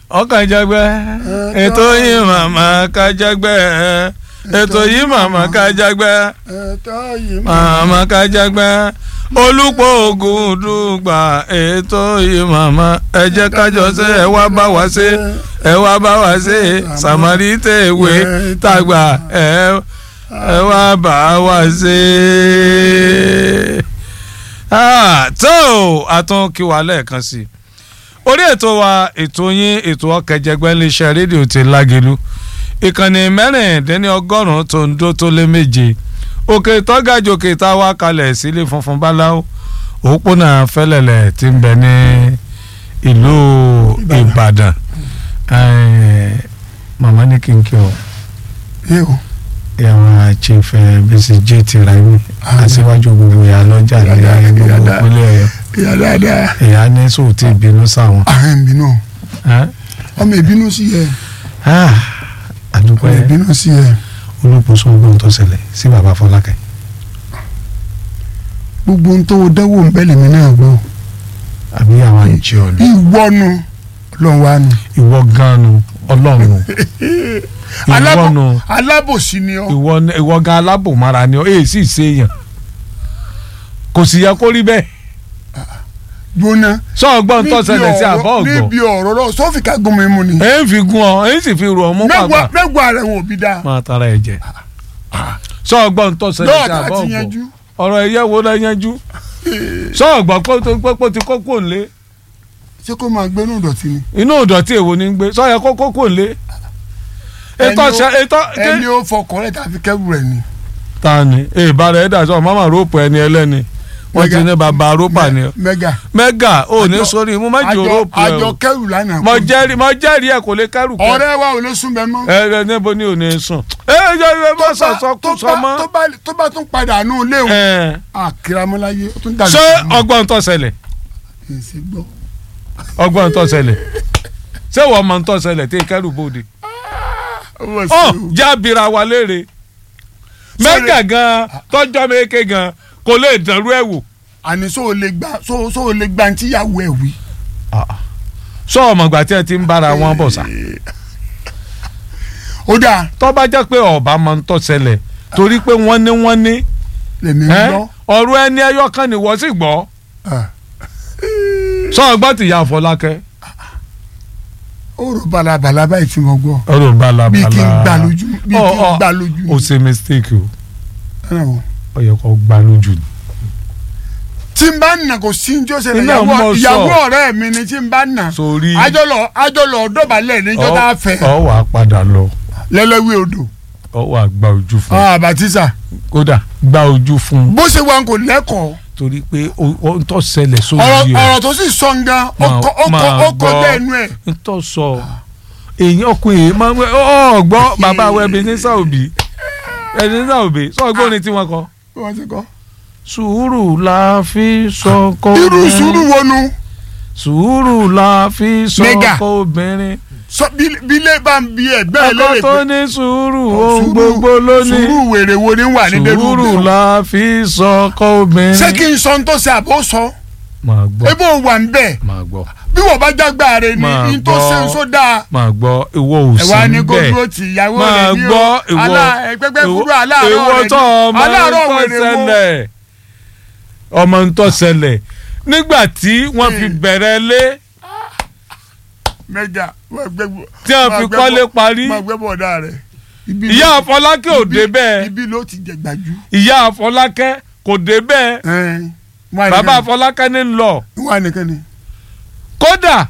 ọkàn jẹgbẹ́ ètò yìí màmá kájẹgbẹ́ ètò yìí màmá kájẹgbẹ́ ẹ̀tọ́ yìí màmá kájẹgbẹ́ olùpọ̀ ogun dùgbà ètò yìí màmá ẹ jẹ́ kájọ ṣe ẹ wá bá wa ṣe ẹ wá bá wa ṣe sàmárì tèwé tàgbà ẹ ẹ wá bá wa ṣe. Ah, tó a tún kí wa lẹ́ẹ̀kan sí i orí ètò wa ètò yín ètò ọkẹjẹgbẹ́ iléeṣẹ́ rédíò ti lágelu ìkànnì mẹ́rìndínlọ́gọ́rùn-ún tó ń dó tó lé méje òkè tọ́gàjòkè tá a wá kalẹ̀ sílé funfun báláwo òpópónà fẹ́lẹ̀lẹ̀ tí ń bẹ ní ìlú ìbàdàn Eh, màmá ní kí n kí ọ yé o ìyàwó chief bísí j ti ra mí aṣíwájú gbogbo ìyá lọ́jà ní Ìyá gbogbo dáadáa. ìpínlẹ̀ ọ̀yọ́ ìyá dáadáa ìyá ní sòtì ìbínú sáwọn. àwọn ìbínú Eh? ọmọ ìbínú sí yẹ Ah, àdúgbò ọmọ ẹ ìbínú sí yẹ olùkóso ọgbọ́n tó ṣẹlẹ̀ sí bàbá Fọlákẹ́. gbogbo ohun tó o dánwò ń bẹ́ lèmi náà gbọ́ àbí àwọn àǹjí ọ̀nà ìwọ́nu ọlọ́run wa nù ìwọ gan-an ọlọ́run ìwọ Alábò- nu alábòsí ni ọ ìwọ ni- ìwọ gan alábòmára ni ọ èyí sì ṣe èèyàn kò sì yẹ kó rí bẹ́ẹ̀ gbóná sọ ọgbọ́n tó ṣẹlẹ̀ sí Níbi àbọ̀ ọ̀rọ̀- ọ̀gbọ́n níbi ọ̀rọ̀ lọ sọ́fìkà gómìn mu ni èyí fi gun ọ èyí sì fi rù ọ mú mẹ́wàá pàpà mẹ́wàá rẹ̀ wò bí dáa máa tara ẹ jẹ sọ ọgbọ́n tó ṣẹlẹ̀ lọ́wọ́ sí tá a àbọ̀ ti ọ̀gbọ́n yanjú ọ̀rọ̀ ẹ̀yẹ wo la yanjú sọ ọgbọ́n pọ́pọ́ ti kókó ńlé ṣé kó máa gbénú ìdọ̀tí ni inú ìdọ̀tí èwo ni ń gbé sọ yẹ kó kókó ńlé Ẹni ètò ó- ṣe ètò ẹni ó fọkàn rẹ̀ tàbí kẹ́rù rẹ̀ ni ta ni ìbára ẹ̀ dà sọ mama rope ẹni ẹlẹ́ni wọ́n ti ní baba ropa ni mẹ́gà mẹ́gà ò ní Àjọ- sórí mú má jò àjọ rope ẹ àjọ o kẹ́rù lánàá mọ jẹ́rìí mọ jẹ́rìí ẹ̀ kò lè kẹ́rù kẹ́ ọ̀rẹ́ wa ò lè sún bẹ́ẹ̀ mọ́ ẹ ẹ níbo ni ò ní sùn ẹ ẹ yọ ẹ mọ sọsọ kú sọ mọ tó bá tó bá tún padà nù léwu ẹ àkìrámọ́láyé ó tún dàgbà ṣé ọgbọ́n tó ṣẹlẹ̀ èsì gbọ́ ọgbọ́n tó ṣẹlẹ̀ ṣé wọ́n mọ̀ tó ṣẹlẹ̀ tí kẹ́rù bòde ọmọ sí ọ o. jábìrà wa léèrè mẹ́gà gan tọ́jọ́ méke gan kò lè dàrú ẹ̀ wò àní sọ ò lè gbà sọ sọ ò lè gbà ní tíyàwó ẹ̀ wí. sọ ọmọ ìgbà tí ẹ ti ń bára wọn bọ̀ sá ó dáa tó bá jẹ́ pé ọba mọ̀ tó ṣẹlẹ̀ torí pé wọ́n ní wọ́n ní lèmi ń ẹ́, gbọ́ ọ̀rọ̀ ẹni ẹyọ kan ni wọ́n sì gbọ́ Ah. sọ ọgbọ́n ti ya Fọlákẹ́ ó rò balabala báyìí tí mo gbọ́ ọ̀rọ̀ balabala bí kí n gbà lójú bí Ọ, kí n ọ, gbà lójú ó ṣe mistake o Ẹ̀rọ wo. ó yẹ kó gbá lójú ni. tí n bá nà kò sí ní ọ̀sẹ̀ Iná ìyàwó mọ̀ sọ. ìyàwó ọ̀rẹ́ mi ni tí n bá nà sórí àjọlọ àjọlọ dọ̀bálẹ̀ níjọ́ tá a fẹ́ ọ wà á padà lọ lẹ́lẹ́wí odò ọ wà á gba ojú fún un. àbàtísà kódà gba ojú fún un bó ṣe wà kò lẹ́kọ̀ọ́ torí pé ó ó ń tọ́ ṣẹlẹ̀ sórí ọ̀rọ̀ ẹ̀ ọ̀rọ̀ tó sì sọ nga Máa- máa ó kọ gbọ́. bẹ́ẹ̀ nu ẹ̀ ń tọ́ sọ èyí ọkùnrin yìí máa ń wẹ ọ gbọ́ bàbá wa Ebenezer Obey Ebenezer Obey sọ gbọ́ ni tí wọ́n kọ. bí wọ́n ti kọ́. sùúrù la fi sọkọ irú obìnrin sùúrù wo nu sùúrù la fi Mega. sọkọ obìnrin sọ bí- bí ilé bá ń bi ẹgbẹ́ ẹ ọkọ lẹ́rẹ̀ tó pé ní sùúrù ohun sùúrù- gbogbo lónìí sùúrù wèrè wo ni wà ní dẹ́rù sùúrù bẹ́ẹ̀. la fi sọkọ obìnrin. ṣé kí n sọ ń tó ṣe àbó sọ máa gbọ́ ebó wà ń bẹ̀ máa gbọ́ bí wọ́n bá jágbá rẹ̀ ni Máa in tó ṣe ń gbọ́. sọ dáa máa gbọ́ ìwọ ò sí ẹ̀wá ni kò bẹ́ẹ̀ dúró ti ìyàwó máa rẹ̀ ní gbọ́ o ìwọ alá ẹgbẹ́gbẹ́ ìwọ- kúrò aláàárọ̀ ìwọ rẹ̀ tó ní ọmọ aláàárọ̀ ń tọ́ wèrè wo ṣẹlẹ̀ ọmọ ń tọ́ ṣẹlẹ̀ nígbà tí wọ́n fi bẹ̀rẹ̀ lé mẹ́jà wọ́n gbẹ́ bọ̀ tí wọ́n fi kọ́lé parí máa gbẹ́ bọ̀ dáa rẹ̀ Ibi ìyá ló- Afọlákẹ́ ò ibi- dé bẹ́ẹ̀ ibi ló ti jẹ gbàjú. ìyá Afọlákẹ́ kò dé bẹ́ẹ̀ Ẹn, wọ́n á bàbá nìkan ni- Afọlákẹ́ ní ń lọ wọ́n á nìkan ni. kódà